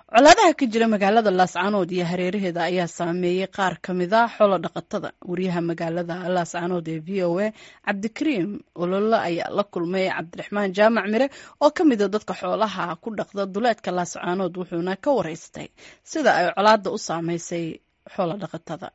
colaadaha ka jira magaalada laascaanood iyo hareeraheeda ayaa saameeyey qaar ka mida xolo dhaqatada wariyaha magaalada laascaanood ee v o a cabdikariim ololo ayaa la kulmay cabdiraxmaan jaamac mire oo ka mida dadka xoolaha ku dhaqda duleedka laascaanood wuxuuna ka wareystay sida ay colaada u saameysay xolo dhaqatada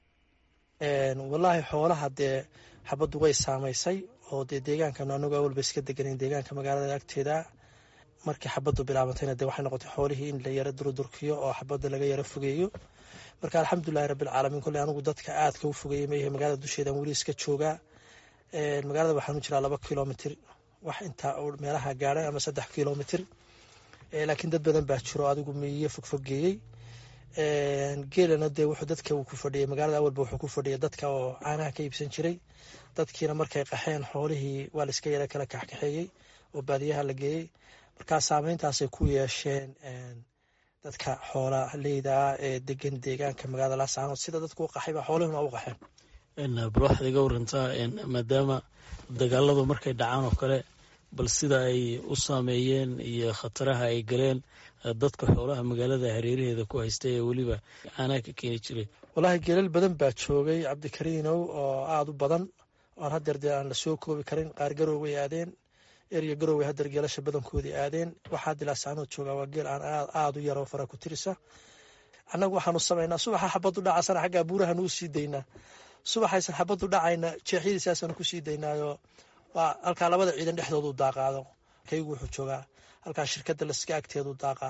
walaahi xoolaha dee xabaddu way saamaysay oo dee deegaankan anagu awalba iska deganan deegaanka magaalada agteeda markii xabaddu bilaabantayna dee waxay noqotay xoolihii in la yaro durdurkiyo oo xabadda laga yaro fogeeyo marka alxamdulilahi rabbilcaalamiin kolley anigu dadka aadka u fogeeyey mayahe magaalada dusheedan weli iska joogaa magaalada waxaanu jiraa laba kilomitir wax intaa meelaha gaadhay ama saddex kilomitir laakiin dad badan baa jiro adigu miyiyo fogfogeeyey geelana dee wuxuu dadka uu ku fadhiyay magaalada awalba wuxuu ku fadhiyay dadka oo caanaha ka iibsan jiray dadkiina markay qaxeen xoolihii waa la iska yara kala kaxkaxeeyey oo baadiyaha la geeyey markaa saameyntaasay ku yeesheen dadka xoola leydaa ee degan deegaanka magaalada laascaanood sida dadku u qaxay baa xoolihuna u qaxeen bal waxaad iga warantaa maadaama dagaaladu markay dhacaan oo kale bal sida ay u saameeyeen iyo khataraha ay galeen dadka xoolaha magaalada hareeraheeda ku haysta ee weliba caanaha ka keeni jiray wallaahi geelal badan baa joogay cabdikariinow oo aada u badan oan hadeer dee aan la soo koobi karin qaar garooway aadeen erya garooway hadeer geelasha badankoodii aadeen waxaa dilaascaanood joogaa waa geel aan aada u yaroo fara ku tirisa annagu waxaanu samaynaa subaxa xabaddu dhacasana xaggaa buurahan uu sii daynaa subaxaysan xabaddu dhacayna jeexyadiisaasaanu ku sii daynaayo waa halkaa labada ciidan dhexdoodu daaqaado kaygu wuxuu joogaa halkaa shirkadda laska agteedu daaqaa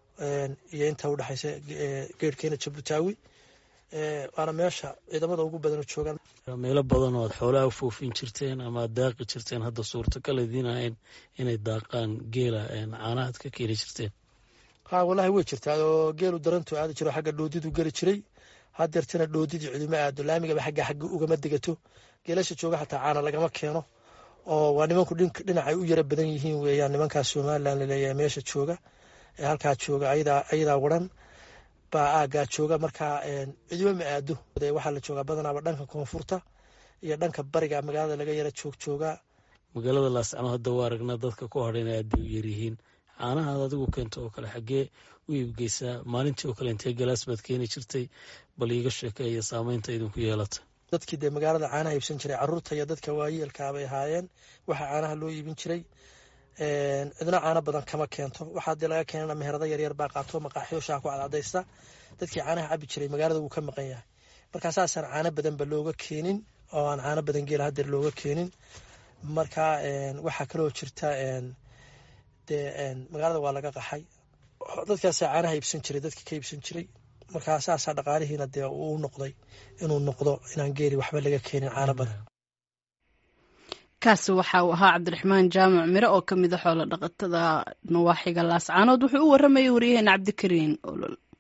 iyo inta udhexaysa geerhkeena jabuutaawi waana meesha ciidamada ugu badan joogaan meelo badan oo aad xoolaha u foofin jirteen ama aad daaqi jirteen hadda suurtagal idiin ahayn inay daaqaan geela caanahaad ka keeni jirteen ha wallaahi way jirtaa oo geelu darantu aadi jiro xagga dhoodidu geli jiray hadeertana dhoodidii ciduma aado laamigaba xagga xagga ugama degato geelasha jooga xataa caana lagama keeno oo waa nimanku dhinacay u yara badan yihiin weeyaan nimankaas somalilan laleeyahay meesha jooga ee halkaa jooga ayadaa waran baa aagaa jooga markaa cidima ma aado waxaa la joogaa badanaaba dhanka koonfurta iyo dhanka bariga magaalada laga yara joog joogaa magaalada laascano hadda waa aragnaa dadka ku hadhayna aad bay u yaryihiin caanahaad adigu keento oo kale xaggee u iibgeysaa maalintii oo kale intee galaas baad keeni jirtay bal iiga sheekeeya saameynta idinku yeelata dadkii dee magaalada caanaha iibsan jiray caruurta iyo dadka waayeelkaabay ahaayeen waxaa caanaha loo iibin jiray cidna caano badan kama keento waxaa dee laga keenana meherado yaryar baa qaato maqaaxiyo shaah ku cadcadaysta dadkii caanaha cabi jiray magaalada wuu ka maqan yahay markaa saasaan caano badanba looga keenin oo aan caano badan geela hadeer looga keenin markaa waxaa kaloo jirta dee magaalada waa laga qaxay dadkaasaa caanaha iibsan jiray dadkii ka iibsan jiray markaa saasaa dhaqaalihiina dee uu noqday inuu noqdo inaan geeli waxba laga keenin caano badan kaasi waxa uu ahaa cabdiraxmaan jaamac mire oo ka mida xoolo dhaqatada nawaaxiga laascaanood wuxuu u waramayay waryaheena cabdikariin olol